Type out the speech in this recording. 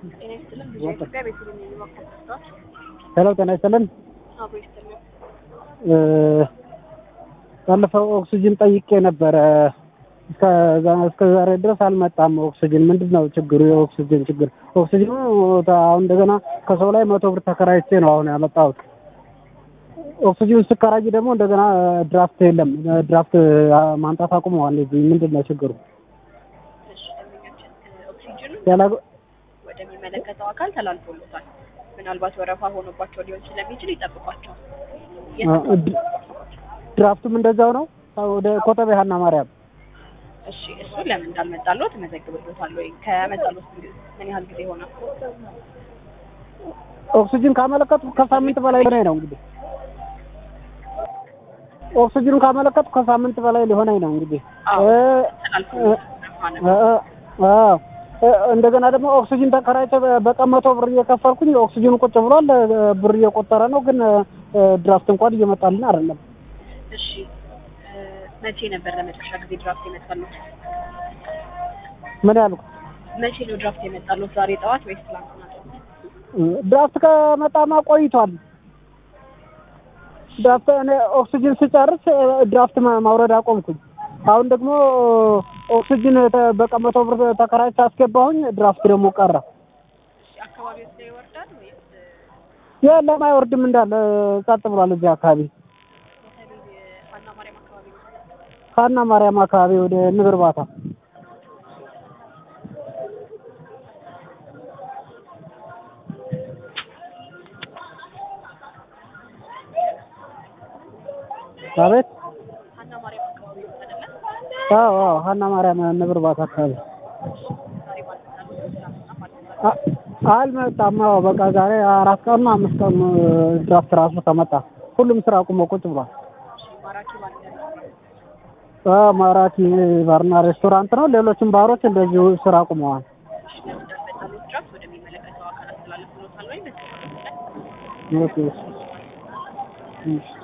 ጤና ይስጥልን ብዙ ኢትዮጵያ ቤተልሔም የሚመክር ስታዎች ሄሎ ጤና ይስጥልን። አብሮ ይስጥልን። ባለፈው ኦክሲጅን ጠይቄ ነበረ። እስከ እስከ ዛሬ ድረስ አልመጣም። ኦክሲጅን ምንድን ነው ችግሩ? የኦክሲጅን ችግር ኦክሲጅኑ አሁን እንደገና ከሰው ላይ መቶ ብር ተከራይቼ ነው አሁን ያመጣሁት። ኦክሲጅን ስከራይ ደግሞ እንደገና ድራፍት የለም። ድራፍት ማምጣት አቁመዋል። እዚህ ምንድን ነው ችግሩ? እሺ ደንበኛችን ኦክሲጅኑ ያላ ወደሚመለከተው አካል ተላልፎሎታል። ምናልባት ወረፋ ሆኖባቸው ሊሆን ስለሚችል ይጠብቋቸዋል። ድራፍቱም እንደዛው ነው። ወደ ኮተቤ ሀና ማርያም እሺ እሱ ለምን እንዳልመጣለው ትመዘግብሎታል ወይ? ከመጣሎት ምን ያህል ጊዜ ሆነ? ኦክሲጅን ካመለከቱ ከሳምንት በላይ ሆነኝ ነው እንግዲህ ኦክሲጅን ካመለከቱ ከሳምንት በላይ ሊሆነኝ ነው እንግዲህ አዎ እ- ተላልፎሎታል። እ- እ- አዎ። እ- እንደገና ደግሞ ኦክሲጅን ተከራይቼ በ- በቀን መቶ ብር እየከፈልኩኝ ኦክሲጅኑ ቁጭ ብሏል። እ፣ ብር እየቆጠረ ነው፣ ግን እ፣ ድራፍት እንኳን እየመጣልን አይደለም። እሺ እ፣ መቼ ነበር ለመጨረሻ ጊዜ ድራፍት የመጣሉት? ምን ያልኩ መቼ ነው ድራፍት የመጣሉት? ዛሬ ጠዋት ወይስ ትላንትና ጠዋት? ድራፍት ከመጣማ ቆይቷል። ድራፍት እኔ ኦክሲጅን ስጨርስ እ፣ ድራፍት ማ- ማውረድ አቆምኩኝ። አሁን ደግሞ ኦክሲጅን ተ- በቀን መቶ ብር ተከራይቼ አስገባሁኝ። ድራፍት ደግሞ ቀረ። እሺ አካባቢው ላይ ይወርዳል ወይስ የለም አይወርድም፣ እንዳለ ጸጥ ብሏል። እዚህ አካባቢ በተለይ ሀና ማርያም አካባቢ ነው? ካና ማርያም አካባቢ ወደ ንብ እርባታ አቤት። ሀና ማርያም አካባቢ ነው አይደለ? አዎ አዎ፣ ሀና ማርያም ንብ እርባታ አካባቢ ዛሬ ባልመጣሉት ትላንትና ባልመጣሉት አ- አልመጣም። አዎ በቃ ዛሬ አራት ቀን ነው አምስት ቀን ነው ድራፍት ራሱ ከመጣ ሁሉም ስራ አቁሞ ቁጭ ብሏል። እሺ ማራኪ ባለ አዎ ማራኪ ባርና ሬስቶራንት ነው። ሌሎችም ባሮች እንደዚሁ ስራ አቁመዋል። እሺ ለምን እንዳልመጣሉት ድራፍት ወደሚመለከተው አካል አስተላልፍሎታል ወይ? በዚህ ኦኬ። እሺ። እሺ